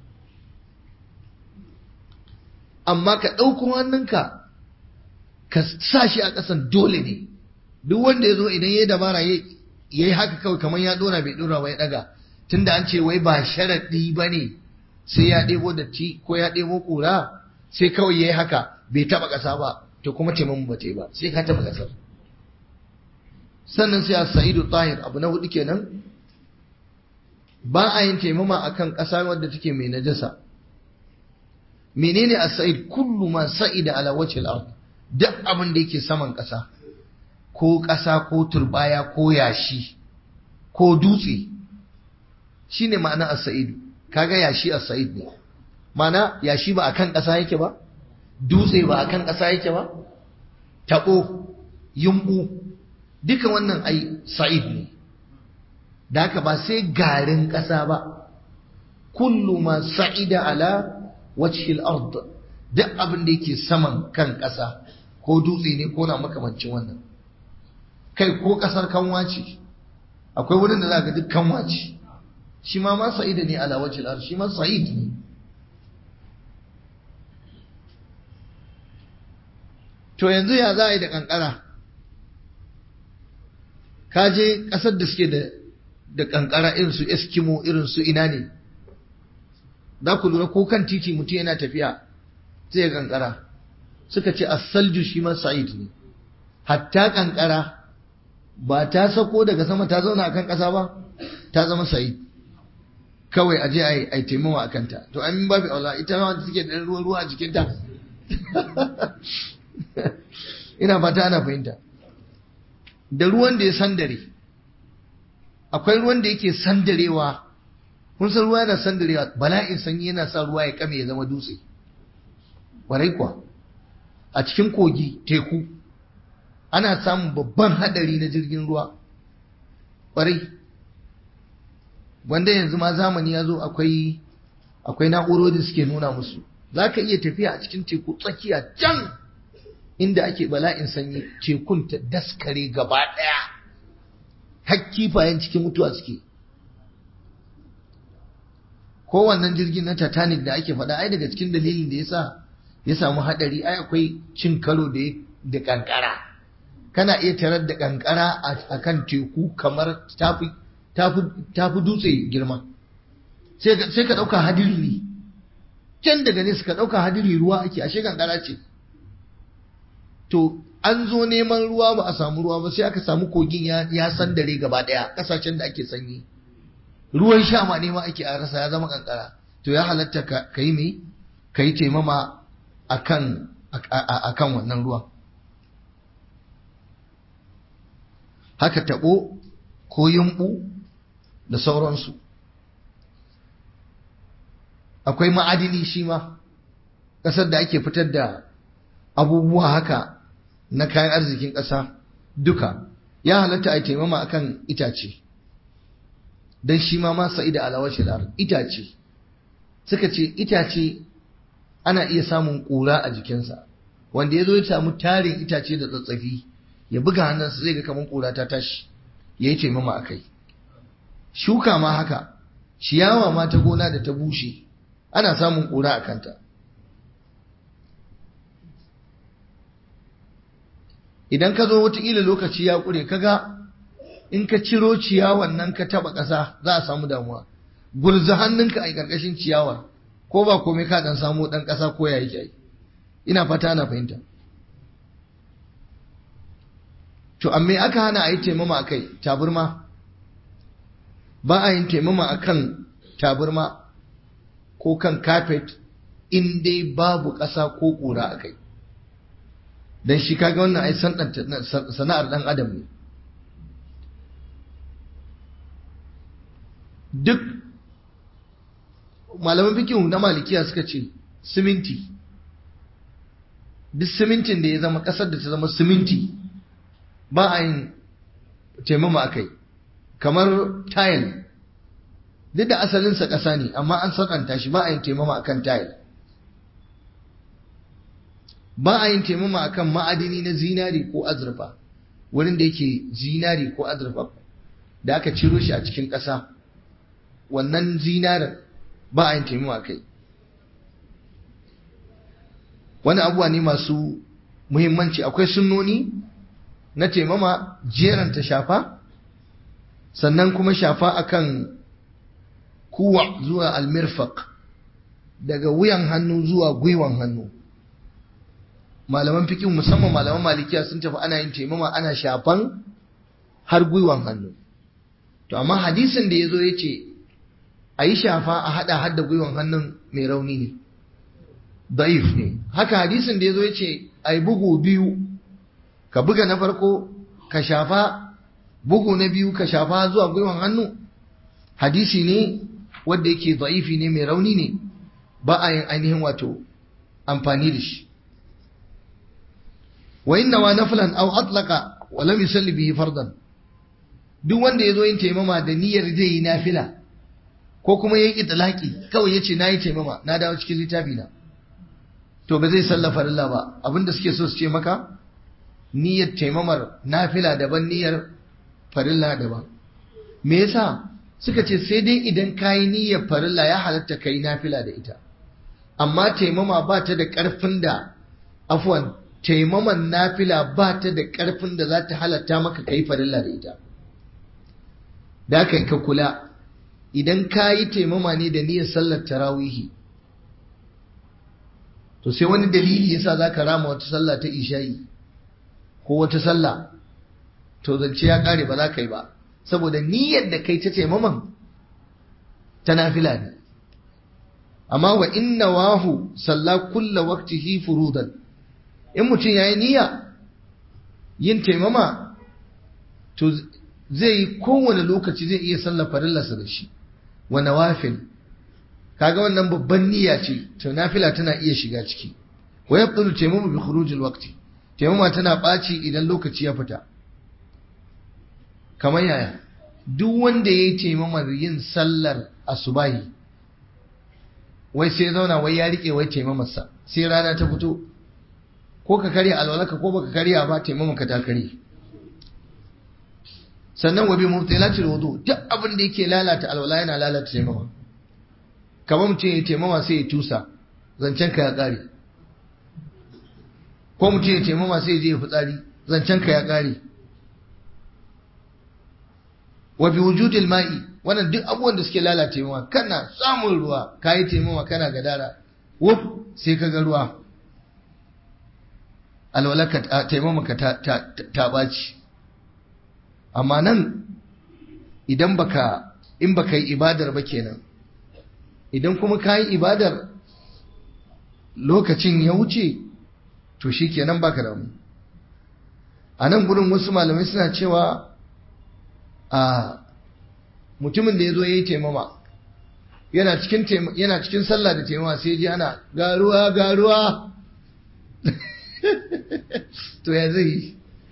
amma ka ɗauko hannunka ka sa shi a ƙasan dole ne duk wanda ya zo idan ya yi dabara ya yi haka kawai kamar ya ɗora bai ɗora ba ya ɗaga tunda an ce wai ba sharaɗi ba ne sai ya ɗebo datti ko ya ɗebo ƙura sai kawai ya yi haka bai taɓa ƙasa ba to kuma taimakon ba ta yi ba sai ka taɓa ƙasar sannan sai a sa'idu tahir abu na hudu kenan ba a yin taimama akan ƙasa wadda take mai najasa menene as-sa'id kullu ma sa'ida ala wajhi al-ard duk abin da yake saman ƙasa ko ƙasa ko turbaya ko yashi ko dutse shine ma'ana as-sa'id kaga yashi as-sa'id ne ma'ana yashi ba akan ƙasa yake ba dutse ba akan ƙasa yake ba tabo yumbu duka wannan ai sa'id ne da haka ba sai garin ƙasa ba kullu ma sa'ida ala wajhil ard duk abin da yake saman kan ƙasa ko dutse ne ko na makamancin wannan kai ko ƙasar kanwa ce akwai wurin da za ga duk kanwa ce shi ma ma sa'ida ne ala wajhil ard shi ma sa'id ne to yanzu ya za a yi da kankara ka je ƙasar da suke da da kankara irin su eskimo irin su ina ne za ku lura ko kan titi mutum yana tafiya zai kankara suka ce as-salju shi ma sa'id ne hatta kankara ba ta sako daga sama ta zauna akan ƙasa ba ta zama sa'id kawai aje a yi taimawa a kanta to an babu aula ita ma wanda suke da ruwa ruwa a jikinta ina fata ana fahimta da ruwan da ya sandare akwai ruwan da yake sandarewa kun san ruwa yana sandarewa bala'in sanyi yana sa ruwa ya kame ya zama dutse warai kuwa a cikin kogi teku ana samun babban hadari na jirgin ruwa warai wanda yanzu ma zamani ya zo akwai akwai na'urori suke nuna musu za ka iya tafiya a cikin teku tsakiya can inda ake bala'in sanyi tekun ta daskare gaba ɗaya har kifayen cikin mutuwa suke ko wannan jirgin na titanic da ake faɗa ai daga cikin dalilin da ya sa ya samu haɗari ai akwai cin karo da da kankara kana iya tarar da kankara a kan teku kamar tafi tafi dutse girma sai ka ɗauka hadiri ne can daga nesa ka ɗauka hadiri ruwa ake ashe kankara ce to an zo neman ruwa ba a samu ruwa ba sai aka samu kogin ya sandare gaba ɗaya ƙasashen da ake sanyi ruwan sha ma nema ake a rasa ya zama kankara to ya halatta ka yi mai ka yi taimama a kan wannan ruwan haka taɓo ko yumɓu da sauransu akwai ma'adini shi ma ƙasar da ake fitar da abubuwa haka na kayan arzikin ƙasa duka ya halatta a taimama akan itace don shi ma masa ida alawar shirar itace suka ce itace ana iya samun ƙura a jikinsa wanda ya zo ya samu tarin itace da tsatsafi ya buga hannunsa zai ga kamar ƙura ta tashi ya yi taimama a kai shuka ma haka ciyawa ma ta gona da ta bushe ana samun ƙura a kanta idan ka zo wataƙila lokaci ya ƙure kaga in ka ciro ciyawan nan ka taɓa ƙasa za a samu damuwa gurza hannunka a ƙarƙashin ciyawar ko ba komai ka dan samu ɗan ƙasa ko ya yake ina fata ana fahimta to amma aka hana a yi taimama a kai taburma ba a yin taimama a kan taburma ko kan kafet in dai babu ƙasa ko ƙura a kai don shi kaga wannan ai sana'ar ɗan adam ne duk malaman fikihu na malikiya suka ce siminti duk simintin da ya zama ƙasar da ta zama siminti ba a yin taimama a kai kamar tayil duk da asalinsa ƙasa ne amma an sakanta shi ba a yin taimama a kan tayil ba a yin taimama a kan ma'adini na zinari ko azurfa wurin da yake zinari ko azurfa da aka ciro shi a cikin ƙasa wannan zinarin ba a yin taimama a kai wani abuwa ne masu muhimmanci akwai sunnoni na taimama jeranta shafa sannan kuma shafa akan kuwa zuwa almirfaq daga wuyan hannu zuwa gwiwan hannu malaman fikin musamman malaman malikiya sun tafi ana yin taimama ana shafan har gwiwan hannu to amma hadisin da ya zo ya ce a yi shafa a hada hada gwiwan hannun mai rauni ne da'if ne haka hadisin da ya zo ya ce a yi bugu biyu ka buga na farko ka shafa bugu na biyu ka shafa zuwa gwiwan hannu hadisi ne wanda yake da'ifi ne mai rauni ne ba a yin ainihin wato amfani da shi wa inna wa naflan aw atlaqa wa lam yusalli bihi fardan duk wanda yazo yin taimama da niyyar zai yi nafila ko kuma yayi itlaqi kawai yace nayi taimama na dawo cikin littafi na to ba zai sallafa farilla ba abinda suke so su ce maka niyyar taimamar nafila daban niyyar farilla daban me yasa suka ce sai dai idan kayi niyyar farilla ya halatta kai nafila da ita amma taimama ba ta da ƙarfin da afwan taimaman nafila ba ta da ƙarfin da za ta halatta maka kai farilla da ita da ka ka kula idan ka yi taimama ne da niyyar sallar tarawihi to sai wani dalili yasa za ka rama wata sallah ta isha'i ko wata sallah to zance ya kare ba za ka yi ba saboda niyyar da kai ta taimaman ta nafila ne amma wa inna wahu salla kulla waqtihi furudan in mutum yayi niyya yin taimama to zai yi kowane lokaci zai iya sallar farillarsa da shi wa nawafil kaga wannan babban niyya ce to nafila tana iya shiga ciki wa yabdulu taimamu bi khurujil waqti taimama tana ɓaci idan lokaci ya fita kamar yaya duk wanda ya yi taimamar yin sallar asubahi wai sai zauna wai ya rike wai taimamarsa sai rana ta fito ko ka karya alwalaka ko baka karya ba taimamarka ta karye sannan wa bi mubtilatil wudu duk abin da yake lalata alwala yana lalata taimama kamar mutum ya taimama sai ya tusa zancen ka ya kare ko mutum ya taimama sai ya je ya fitsari zancen ka ya kare wa bi wujudil ma'i wannan duk abubuwan da suke lalata taimama kana samun ruwa kayi taimama kana gadara wuf sai ka ga ruwa alwalaka taimama ka ta ta, ta baci amma nan idan baka in baka yi ibadar ba kenan idan kuma ka yi ibadar lokacin ya wuce to shi kenan baka da mu a nan gurin wasu malamai suna cewa a mutumin da ya zo ya yi taimama yana cikin yana cikin sallah da taimama sai ji ana garuwa garuwa to ya zai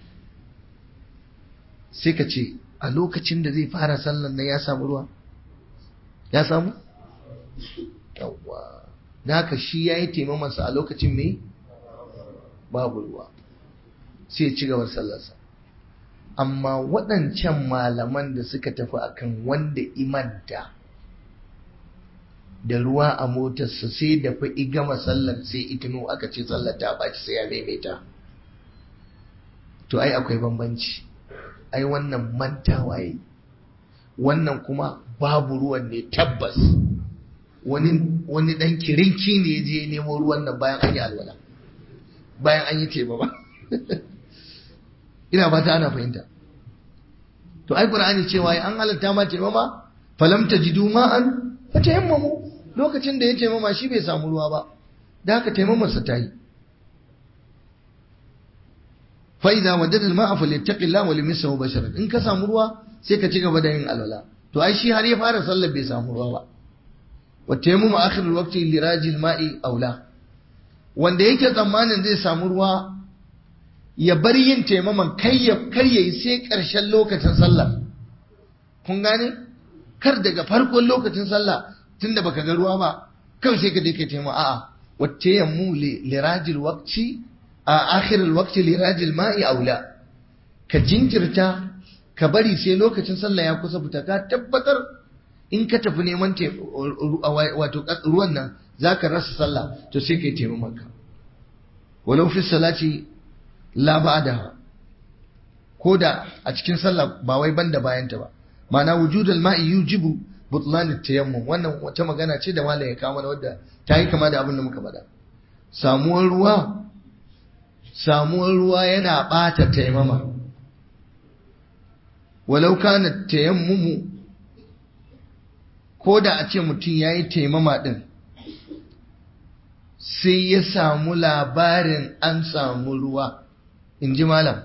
sai ka ce a lokacin da zai fara sallan nan ya samu ruwa ya samu yawwa da haka shi ya yi taimamansa a lokacin mai babu ruwa sai ci gabar sallarsa amma waɗancan malaman da suka tafi akan wanda imanta da ruwa a motarsa sai da fa gama sallar sai itino aka ce sallar ta ɓaci sai ya maimaita to ai akwai bambanci ai wannan mantawa yi wannan kuma babu ruwan ne tabbas wani wani dan kirinki ne ya je nemo ruwan nan bayan an yi alwala bayan an yi teba ba ina fata ana fahimta to ai qur'ani cewa an halatta ma taimama falam tajidu ma'an fatayammamu lokacin da ya taimama shi bai samu ruwa ba da haka taimamarsa ta yi fa idza wajada al-ma'a falyattaqillah wa limsahu basharan in ka samu ruwa sai ka ci gaba da yin alwala to ai shi har ya fara sallar bai samu ruwa ba wa tayammum akhir al-waqti li rajil ma'i aula wanda yake tsammanin zai samu ruwa ya bar yin taimaman kai ya kar yayi sai karshen lokacin sallah kun gane kar daga farkon lokacin sallah tunda baka ga ruwa ba kawai sai ka je kai taimama a'a wa tayammum li rajil waqti a akhirul waqti li rajil ma'i aula ka jinkirta ka bari sai lokacin sallah ya kusa fita ka tabbatar in ka tafi neman wato ruwan nan zaka rasa sallah to sai kai taimama maka walau fi salati la ba'daha ko da a cikin sallah ba wai banda bayanta ba ma'ana wujudul ma'i yujibu butlan at-tayammum wannan wata magana ce da malai ya kawo mana wadda ta yi kama da abin da muka faɗa samuwar ruwa samuwar ruwa yana ɓata taimama walau kana tayammumu ko da a ce mutum ya yi taimama ɗin sai ya samu labarin an samu ruwa in ji malam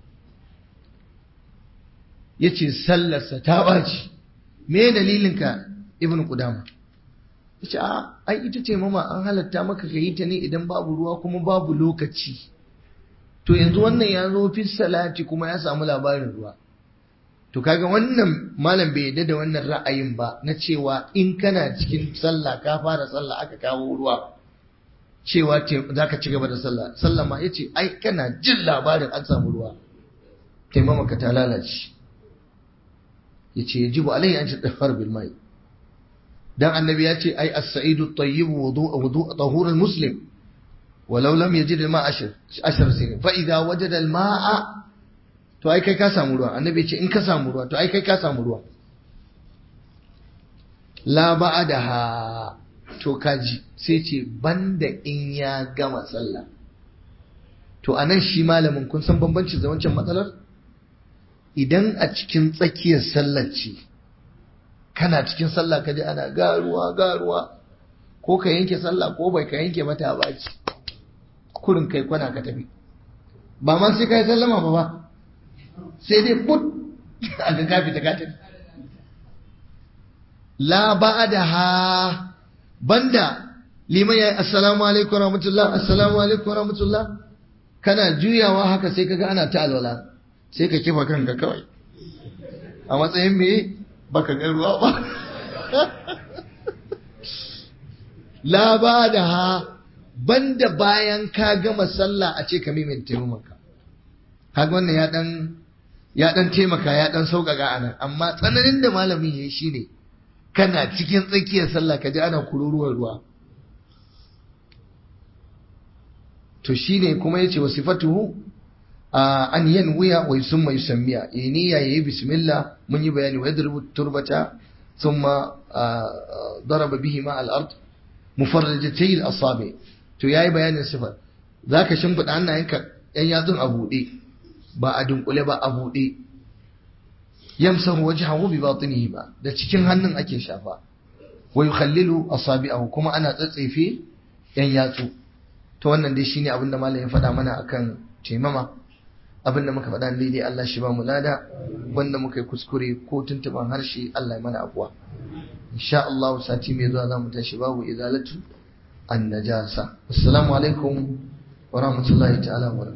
ya ce sallarsa ta ɓaci me dalilinka ibn Qudama ya ce a ai ita taimama an halatta maka ka yi ta ne idan babu ruwa kuma babu lokaci to yanzu wannan ya zo fi salati kuma ya samu labarin ruwa to kaga wannan malam bai yadda da wannan ra'ayin ba na cewa in kana cikin sallah ka fara sallah aka kawo ruwa cewa za ka ci gaba da sallah sallah ma yace ai kana jin labarin an samu ruwa taimama ka ta lalace yace yajibu alayhi an tadhhar bil mai dan annabi ya ce ai as-sa'idu at-tayyib wudu' wudu' tahur al-muslim ولو لم يجد الماء عشر عشر سنين فإذا وجد الماء to ai kai ka samu ruwa annabi ce in ka samu ruwa to ai kai ka samu ruwa la ba'daha to kaji sai ce banda in ya gama sallah to anan shi malamin kun san bambancin da wancan matsalar idan a cikin tsakiyar sallar ce kana cikin sallah kaje ana garuwa garuwa ko ka yanke sallah ko bai ka yanke mata baci kurin kai kwana ka tafi ba ma sai ka yi sallama ba ba sai dai put a ga kafi ta katin la ba'daha banda liman yayi assalamu alaikum rahmatullah assalamu alaikum rahmatullah kana juyawa haka sai kaga ana ta alwala sai ka kifa kanka kawai a matsayin me baka ga ruwa ba la ba'daha banda bayan ka gama sallah a ce ka mimin taimakonka kaga wannan ya dan ya dan taimaka ya dan sauƙaƙa anan amma tsananin da malamin yayi shine kana cikin tsakiyar sallah ka ji ana kururuwar ruwa to shine kuma yace wa sifatuhu an yanwiya wa yusumma yusammiya niyya yayi bismillah mun yi bayani wa yadrubu turbata thumma daraba bihi ma al-ard mufarrajatay al-asabi to yayi bayanin sifar zaka shimfida hannayenka yan yatsun a buɗe ba a dunkule ba a buɗe yamsahu wajhahu bi batinihi ba da cikin hannun ake shafa wa yukhallilu asabi'ahu kuma ana tsatsefe yan yatsu to wannan dai shine abin da malam ya faɗa mana akan taimama abin da muka faɗa daidai Allah shi ba mu lada wanda muka yi kuskure ko tuntuban harshe Allah ya mana abuwa insha Allah sati mai zuwa za mu tashi babu izalatu an najasa assalamu alaikum wa rahmatullahi ta'ala wa